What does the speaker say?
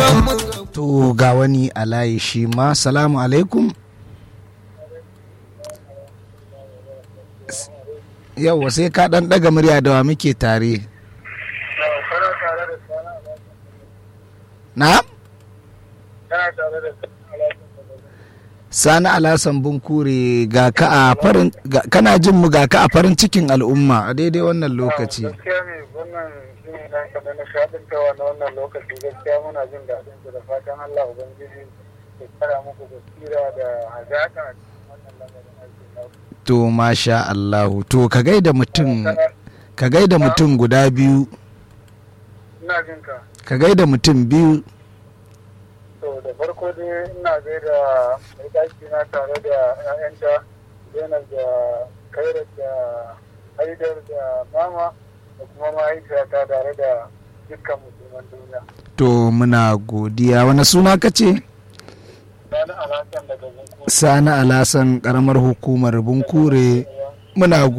to ga wani a layi shi ma salamu alaikum yau sai ka dan daga murya da wa muke tare na sani alasan bunkure ga ka a farin kana jin mu ga ka a farin cikin al'umma a daidai wannan lokaci gaskiya ne wannan shi ne na kada na shaɗintawa na wannan lokaci gaskiya muna jin daɗin su da fatan Allah Ubangiji ya kara muku basira da hazaƙa a cikin wannan lamarin aikin naku. to masha Allahu to ka gaida mutum ka gaida mutum guda biyu Ina jin ka. ka gaida mutum biyu To da farko dai ina gaida mai ɗaki na tare da 'ya'yanta Zainab da Kairat da Haidar da Mama da kuma mahaifiyata tare da dukkan musulman duniya. to muna godiya wani suna ka ce Sani Alhassan daga Bunkuru. sani alasan karamar hukumar bunkure muna